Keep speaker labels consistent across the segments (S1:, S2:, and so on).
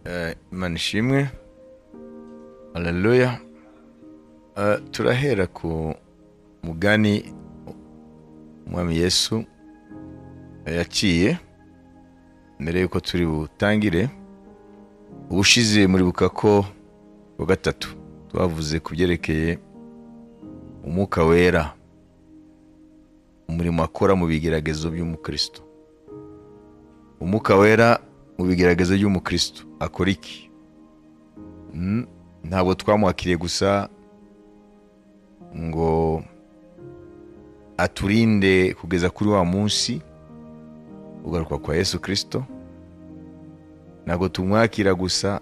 S1: Eh, imana ishimwe haleluya Eh, turahera ku mugani umwami yesu yaciye mbere y'uko turi butangire ubushize muribuka ko wa gatatu twavuze ku byerekeye umwuka wera umurimo akora mu bigeragezo by'umukristo umwuka wera mu bigeragezo by'umukristo akora iki Mm, ntabwo twamwakiriye gusa ngo aturinde kugeza kuri wa munsi ugaruka kwa yesu kirisito ntabwo tumwakira gusa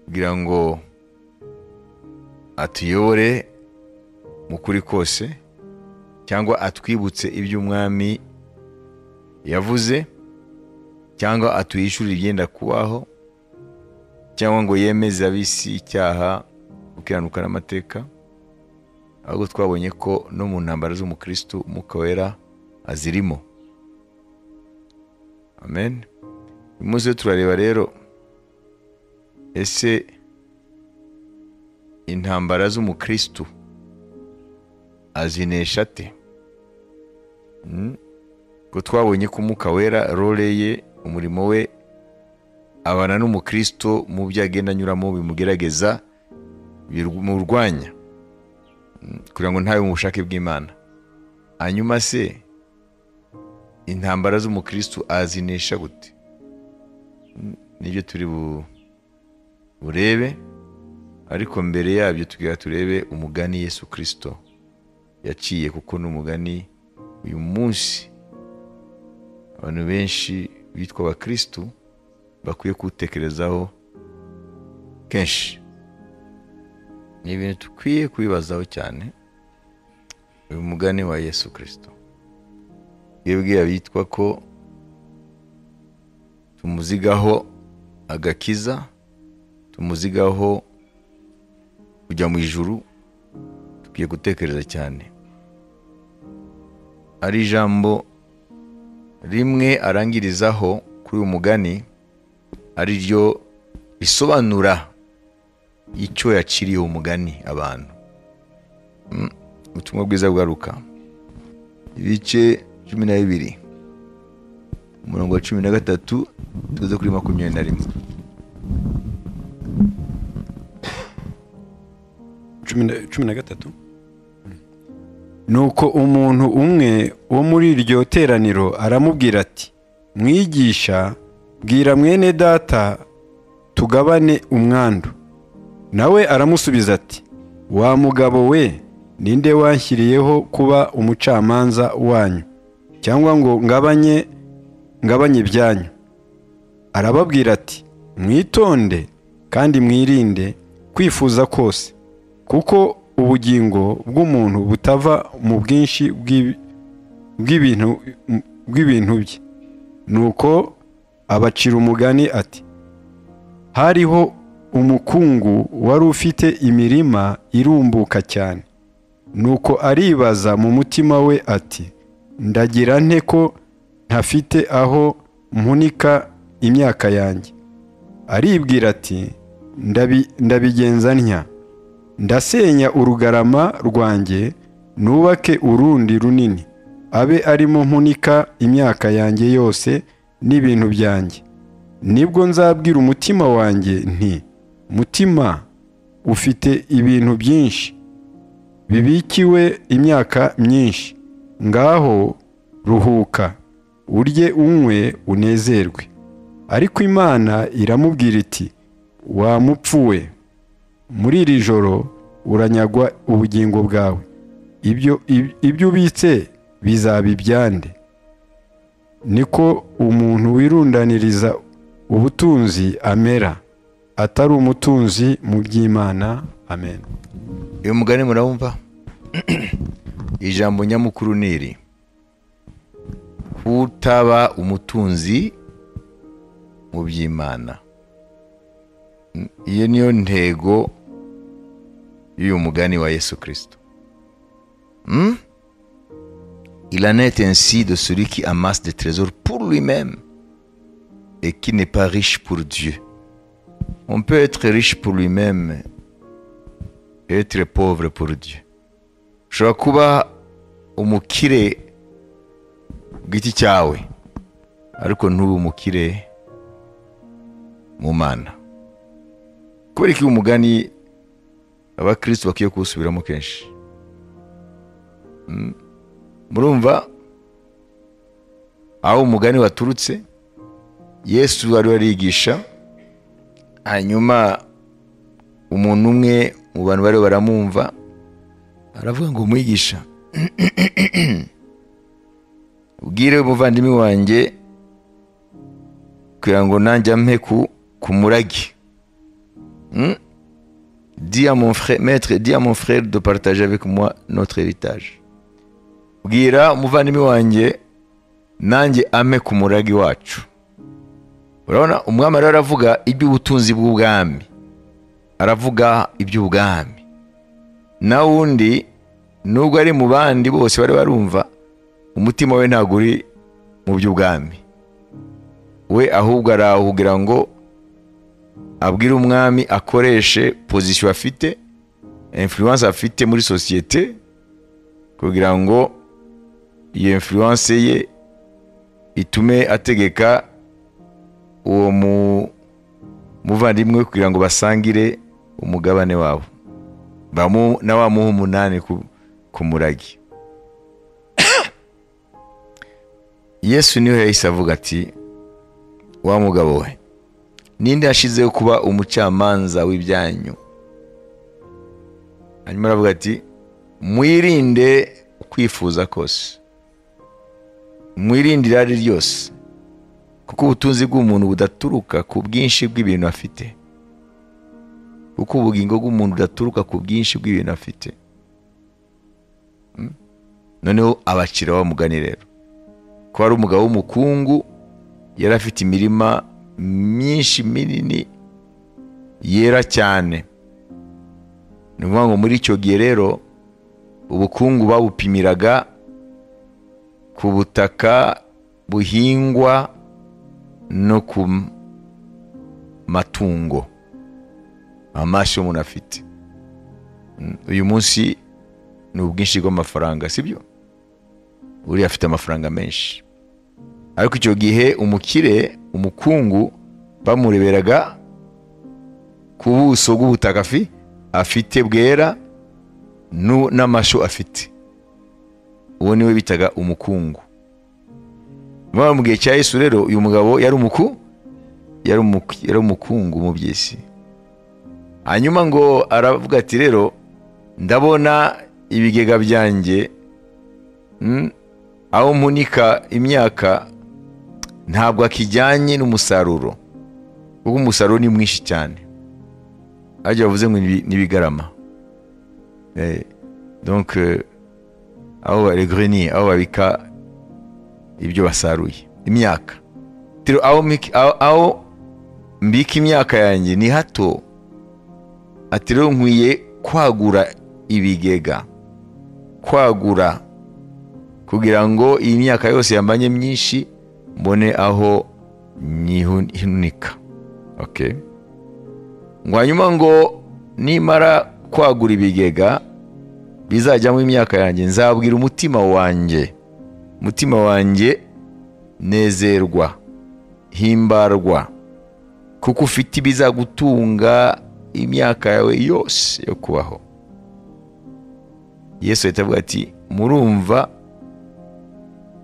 S1: kugira ngo atuyobore mu kuri kose cyangwa atwibutse iby'umwami yavuze cyangwa atuyishyurire ibyenda kubaho cyangwa ngo yemeze ab'isi icyaha gukiranuka n'amateka ahubwo twabonye ko no mu ntambara z'umukristu umwuka wera azirimo amen uyu munsi rero turareba rero ese intambara z'umukristu azinesha ate Mm. ko twabonye ko umwuka wera role ye umurimo we abana n'umukristo mu byo agenda anyuramo bimugerageza bimurwanya Mm, kugira ngo ntabe mu bushake bw'imana hanyuma se intambara z'umukristo azinesha gute Mm, nibyo turi bu- burebe ariko mbere yabyo tugira turebe umugani yesu kirisito yaciye kuko ni umugani uyu munsi abantu benshi bitwa abakirisitu bakwiye kuwutekerezaho kenshi ni ibintu dukwiye kubibazaho cyane uyu mugani wa yesu kirisito yebwe abitwa ko tumuzigaho agakiza tumuzigaho kujya mu ijuru dukwiye gutekereza cyane ari ijambo rimwe arangirizaho kuri uyu mugani ari ryo risobanura icyo yaciriye umugani abantu Mm, ubutumwa bwiza bwaruka ibice cumi na bibiri umurongo wa cumi na gatatu tuze kuri makumyabiri na rimwe
S2: cumi na- cumi na gatatu nuko umuntu umwe wo muri iryo teraniro aramubwira ati mwigisha bwira mwene data tugabane umwandu nawe aramusubiza ati wa mugabo we ninde wanshyiriyeho kuba umucamanza wanyu cyangwa ngo ngabanye ngabanye ibyanyu arababwira ati mwitonde kandi mwirinde kwifuza kose kuko ubugingo bw'umuntu butava mu bwinshi bw'ibi- bw'ibintu bw'ibintu bye nuko abacira umugani ati hariho umukungu wari ufite imirima irumbuka cyane nuko aribaza mu mutima we ati ndagira nte ko ntafite aho mpunika imyaka yanjye aribwira ati "Ndabi- ndabigenza ntya ndasenya urugarama rwanjye nubake urundi runini abe arimo mpunika imyaka yanjye yose n'ibintu byanjye nibwo nzabwira umutima wanjye nti mutima ufite ibintu byinshi bibikiwe imyaka myinshi ngaho ruhuka urye unywe unezerwe ariko imana iramubwira iti wa mupfu we muri iri joro uranyagwa ubugingo bwawe ibyo ib- ibyo ubitse bizaba ibyande niko umuntu wirundaniriza ubutunzi amera atari umutunzi mu by'imana amen
S1: uyu mugani murabumva ijambo nyamukuru ni iri kutaba umutunzi mu by'imana Mm, iyo niyo ntego y'uyu mugani wa yesu kirisito Mm? il en est ainsi de celui qui amasse des trésors pour lui-même et qui n'est pas riche pour Dieu. On peut être riche pour lui-même et être pauvre pour Dieu. ushobora kuba umukire ku giti cyawe ariko ntube umukire mu mana kubera ko uyu mugani abakirisitu bakwiye kuwusubiramo kenshi Mm. murumva aho umugani waturutse yesu wari warigisha hanyuma umuntu umwe mu bantu bari baramwumva aravuga ngo mwigisha ubwire umuvandimwe wanjye kugira ngo nanjye ampe ku, ku murage Mm? dis à mon frère, maître, dis à mon frère de partager avec moi notre héritage. Bwira umuvandimwe wanjye nanjye ame ku murage wacu. Urabona umwami rero aravuga iby'ubutunzi bw'ubwami. Aravuga iby'ubwami. Na wundi nubwo ari mu bandi bose bari barumva umutima we ntabwo uri mu by'ubwami. We ahubwo arahugira ngo abwira umwami akoreshe pozisiyo afite influence afite muri sosiyete kugira ngo iyo influence ye itume ategeka uwo mu- muvandimwe we kugira ngo basangire umugabane wabo Bamu- na wa muha umunani ku- ku murage yesu niwe yahise avuga ati wa mugabo we ninde yashizeho kuba umucamanza w'ibyanyu hanyuma aravuga ati mwirinde kwifuza kose mwirinde irari ryose kuko ubutunzi bw'umuntu budaturuka ku bwinshi bw'ibintu afite kuko ubugingo bw'umuntu budaturuka ku bwinshi bw'ibintu afite Mm? noneho abakira bamugani rero ko ari umugabo w'umukungu yari afite imirima myinshi minini yera cyane ni ukuvuga ngo muri icyo gihe rero ubukungu babupimiraga ku butaka buhingwa no ku m- matungo amaso umuntu afite Mm, uyu munsi ni ubwinshi bw'amafaranga sibyo uriya afite amafaranga menshi ariko icyo gihe umukire umukungu bamureberaga ku buso bw'ubutaka afi afite bwera nu- n'amashu afite uwo niwe bitaga umukungu Mwa mu gihe cya yesu rero uyu mugabo yari umuku yari umuku- yari umukungu mu by'isi hanyuma ngo aravuga ati rero ndabona ibigega byanjye mm, aho mpunika imyaka ntabwo akijyanye n'umusaruro kuko umusaruro ni mwinshi cyane ajya bavuze ngo ni- ni ibigarama Eh, donc euh, aho ba- les greniers aho babika ibyo basaruye imyaka Tiro, aho mik- aho- aho mbika imyaka yanjye ni hato ati rero nkwiye kwagura ibigega kwagura kugira ngo iyi myaka yose yambanye myinshi mbone aho nyihunika okay. ngo hanyuma ngo nimara kwagura ibigega bizajyamo imyaka yanjye nzabwira umutima wanjye umutima wanjye nezerwa himbarwa kuko ufite ibizagutunga imyaka yawe yose yo kubaho yesu ahita avuga ati murumva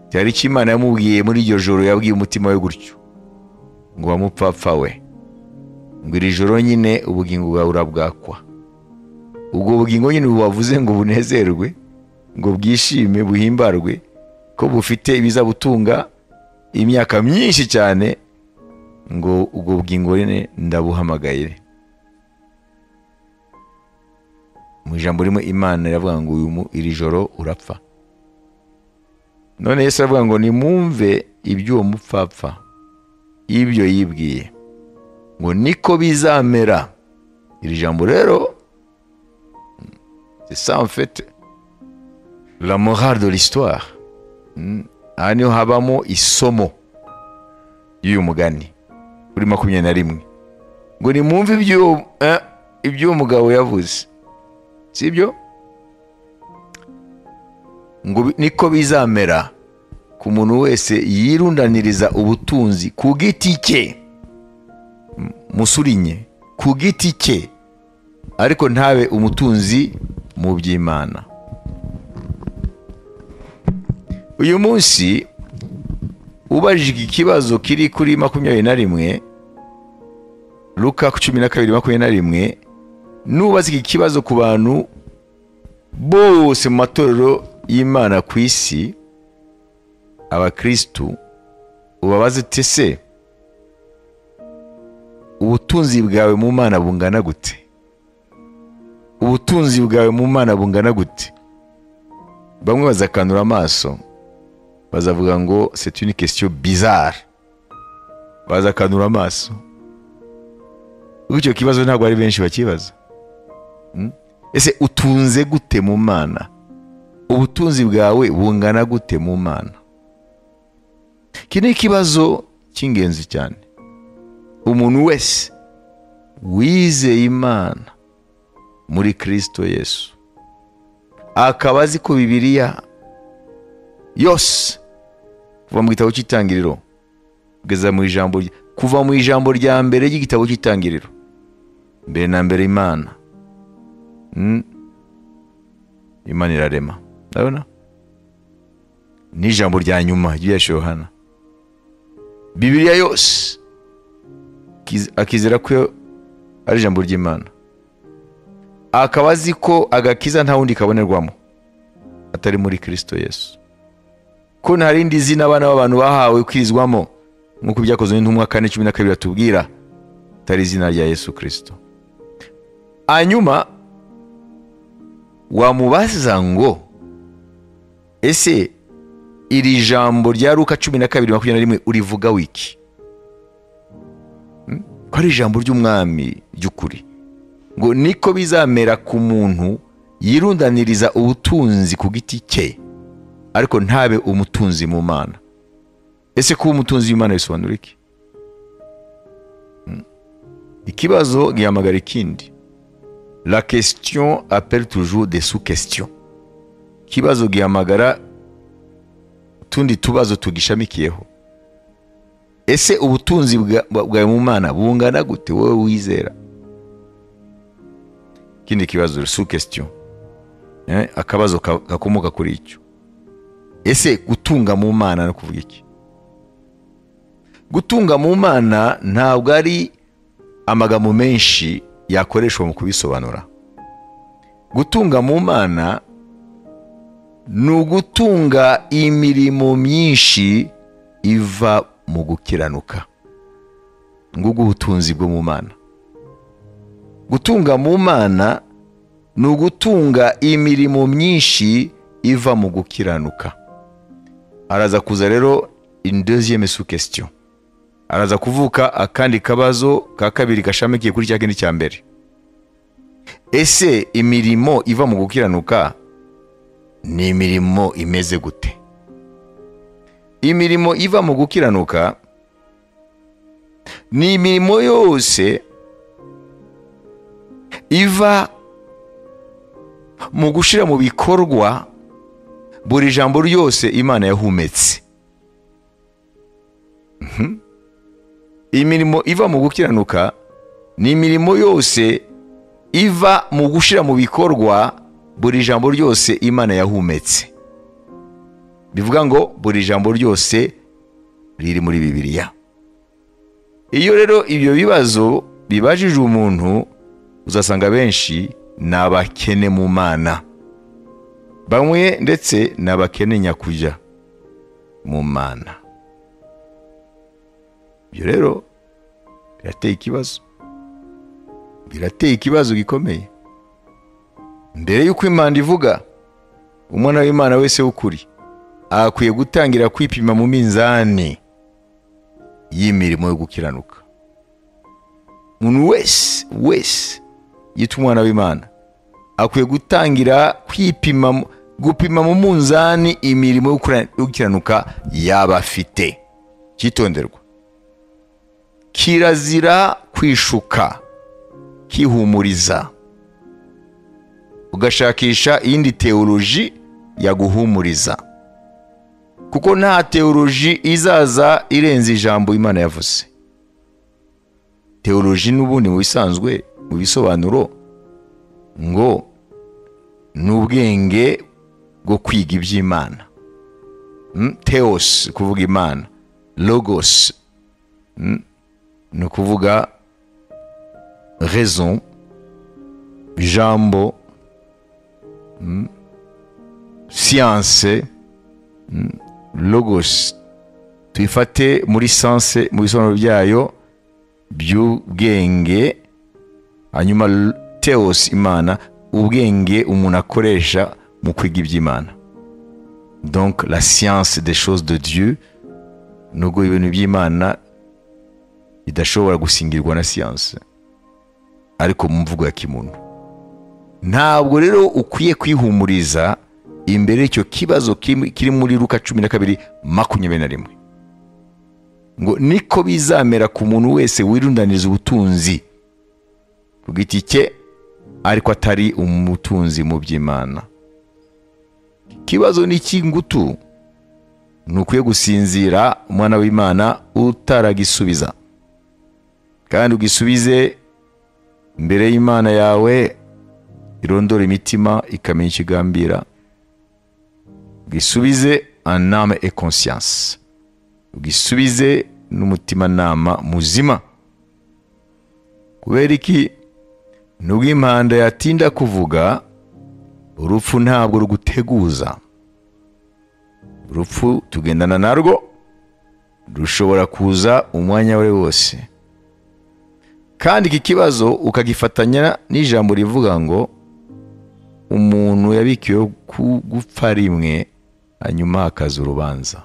S1: cyari icyo imana yamubwiye muri iryo joro yabwiye umutima we gutyo ngo wamupfapfa we ngo iri joro nyine ubugingo bwawe urabwakwa ubwo bugingo nyine bubavuze ngo bunezerwe ngo bwishime buhimbarwe ko bufite ibizabutunga imyaka myinshi cyane ngo ubwo bugingo nyine ndabuhamagayire mu ijambo rimwe imana iravuga ngo uyu mu- iri joro urapfa none yesu aravuga ngo nimwumve iby'uwo mupfapfa y'ibyo yibwiye ngo niko bizamera iri jambo rero c'est ça en fait la morale de l'histoire Mm. aha niho habamo isomo y'uyu mugani kuri makumyabiri na rimwe ngo nimwumve iby'uwo eh, iby'uwo mugabo yavuze sibyo ngo bi- niko bizamera ku muntu wese yirundaniriza ubutunzi ku giti cye M- musurinye ku giti cye ariko ntabe umutunzi mu by'imana uyu munsi ubajijwe ikibazo kiri kuri makumyabiri na rimwe Luka ku cumi na kabiri makumyabiri na rimwe nubaza iki kibazo ku bantu bose mu matorero y'imana ku isi abakirisitu ubabaze uti se ubutunzi bwawe mu mana bungana gute ubutunzi bwawe mu mana bungana gute bamwe bazakanura amaso bazavuga ngo c'est une question bizarre bazakanura amaso ubwo icyo kibazo ntabwo ari benshi bakibaza Mm? ese utunze gute mu mana ubutunzi bwawe bungana gute mu mana iki ni ikibazo cy'ingenzi cyane umuntu wese wizeye imana muri kristo yesu akaba azi ko bibiliya yose kuva mu gitabo cy'itangiriro kugeza mu ijambo rya- kuva mu ijambo rya mbere ry'igitabo cy'itangiriro mbere na mbere imana Mm. imana irarema ndabona n'ijambo rya nyuma ry'irya shohana bibiliya yose akiz- akizera ko ari ijambo ry'imana akaba azi ko agakiza nta wundi kabonerwamo atari muri kristo yesu ko nta rindi zina abana b'abantu bahawe kwirizwamo nk'uko byakozwe n'intumwa kane cumi na kabiri batubwira atari izina rya yesu kirisito hanyuma wamubaza ngo ese iri jambo rya luka cumi na kabiri makumyabiri na rimwe urivuga wiki Hmm? ko ari ijambo ry'umwami ry'ukuri ngo niko bizamera ku muntu yirundaniriza ubutunzi ku giti cye ariko ntabe umutunzi mu mana ese kuba umutunzi w'imana bisobanura iki Hmm. ikibazo gihamagara ikindi la question appelle toujours des sous-questions ikibazo gihamagara utundi tubazo tugishamikiyeho ese ubutunzi bwa- bwawe mu mana bungana gute wowe wizera ikindi kibazo sous-question Eh, akabazo ka- gakomoka kuri icyo ese gutunga mu mana no kuvuga iki gutunga mu mana ntabwo ari amagambo menshi yakoreshwa mu kubisobanura gutunga mu mana ni ugutunga imirimo myinshi iva mu gukiranuka ngugu ubutunzi bwo mu mana gutunga mu mana ni ugutunga imirimo myinshi iva mu gukiranuka araza kuza rero une deuxième sous question araza kuvuka akandi kabazo ka kabiri gashamikiye kuri cya kindi cya mbere ese imirimo iva mu gukiranuka ni imirimo imeze gute imirimo iva mu gukiranuka ni imirimo yose iva mu gushyira mu bikorwa buri jambo ryose imana yahumetse imirimo iva mu gukiranuka ni imirimo yose iva mu gushyira mu bikorwa buri jambo ryose imana yahumetse bivuga ngo buri jambo ryose riri muri bibiliya iyo rero ibyo bibazo bibajije umuntu uzasanga benshi ni abakene mu mana bamwe ndetse ni abakene nyakujya mu mana ibyo rero birateye ikibazo birateye ikibazo gikomeye mbere y'uko imana ivuga umwana w'imana wese w'ukuri akwiye gutangira kwipima mu minzani y'imirimo yo gukiranuka umuntu wese wese yitwa umwana w'imana akwiye gutangira kwipima mu- gupima mu munzani imirimo yo gukira- yo gukiranuka yaba afite cyitonderwa kirazira kwishuka kihumuriza ugashakisha iyindi teoloji yaguhumuriza kuko nta teoloji izaza irenze ijambo imana yavuze teoloji n'ubundi mu bisanzwe mu bisobanuro ngo ni ubwenge bwo kwiga iby'imana Mm, theos kuvuga imana logos Mm, ni ukuvuga raison ijambo Mm, science Mm, logos tuyifate muri sanse mu bisobanuro byayo by'ubwenge hanyuma l- theos imana ubwenge umuntu akoresha mu kwiga iby'imana donc la science des choses de dieu nubwo ibintu by'imana bidashobora gusingirwa na siyanse ariko mu mvugo ya kimuntu ntabwo rero ukwiye kwihumuriza imbere y'icyo kibazo kiri kiri muri luka cumi na kabiri makumyabiri na rimwe ngo niko bizamera ku muntu wese wirundaniriza ubutunzi ku giti cye ariko atari umutunzi mu by'imana ikibazo ni icy'ingutu ntukwiye gusinzira umwana w'imana utaragisubiza kandi ugisubize mbere y'imana yawe irondora imitima ikamenya icyo igambira ugisubize aname e conscience ugisubize n'umutimanama muzima kubera iki nubwo impanda yatinda kuvuga urupfu ntabwo ruguteguza urupfu tugendana narwo rushobora kuza umwanya we wose kandi iki kibazo ukagifatanya n'ijambo rivuga ngo umuntu yabikiwe ku gupfa rimwe hanyuma hakaza urubanza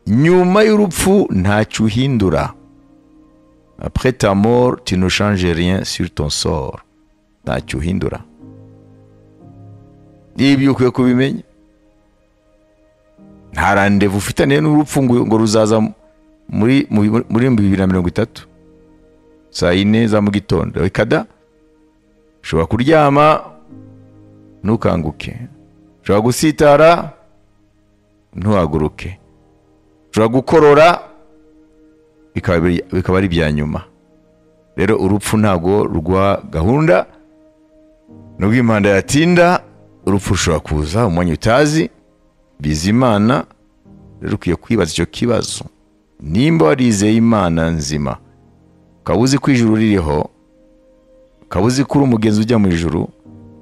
S1: nyuma y'urupfu ntacyo uhindura après ta mort tu ne changes rien sur ton sort ntacyo uhindura ibyo ukwiye kubimenya nta randevu ufitaniye n'urupfu ngo ngo ruzaza muri muri- muri bibiri na mirongo itatu saa yine za mu gitondo ikada ushobora kuryama ntukanguke ushobora gusitara ntuhaguruke ushobora gukorora bikaba biri- bikaba ari ibya nyuma rero urupfu ntabwo rwa gahunda nubwo impanda yatinda urupfu rushobora kuza umwanya utazi bizimana rero ukwiye kwibaza icyo kibazo nimba warizeye imana nzima ukaba uzi ko ijuru ririho ukaba uzi ko uri umugenzi ujya mu ijuru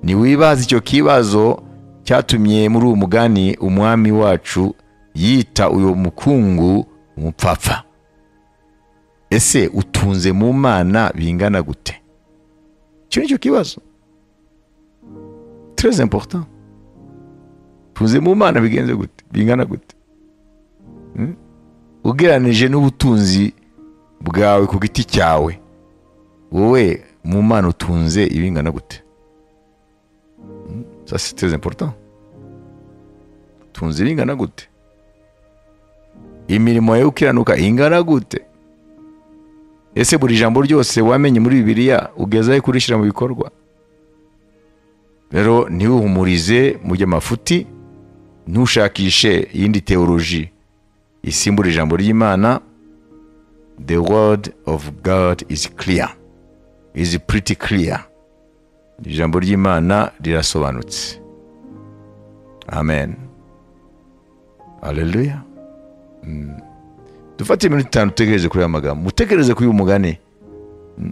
S1: ntiwibaze icyo kibazo cyatumye muri uwo mugani umwami wacu yita uyu mukungu umupfapfa ese utunze mu mana bingana gute icyo ni cyo kibazo très important tuze mu mana bigenze gute bingana gute Hmm? ugereranije n'ubutunzi bwawe ku giti cyawe wowe mu mana utunze ibingana gute Hmm? ça c'est très important utunze ibingana gute imirimo yawe ukiranuka ingana gute ese buri jambo ryose wamenye muri bibiliya ugezaho kurishyira mu bikorwa rero ntiwihumurize mu by'amafuti ntushakishe iyindi teoloji isimbura ijambo ry'imana the word of god is clear is pretty clear ijambo ry'imana rirasobanutse amen aleluya dufate iminota itanu dutekereze kuri aya magambo mutekereze kuri uyu mugani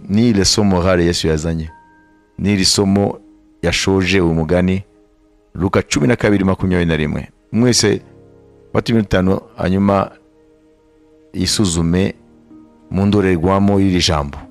S1: ni ile somo hare yesu yazanye ni iri somo yashoje uyu mugani luka cumi na kabiri makumyabiri na rimwe mwese fata iminota itanu hanyuma isuzume mu ndorerwamo y'iri jambo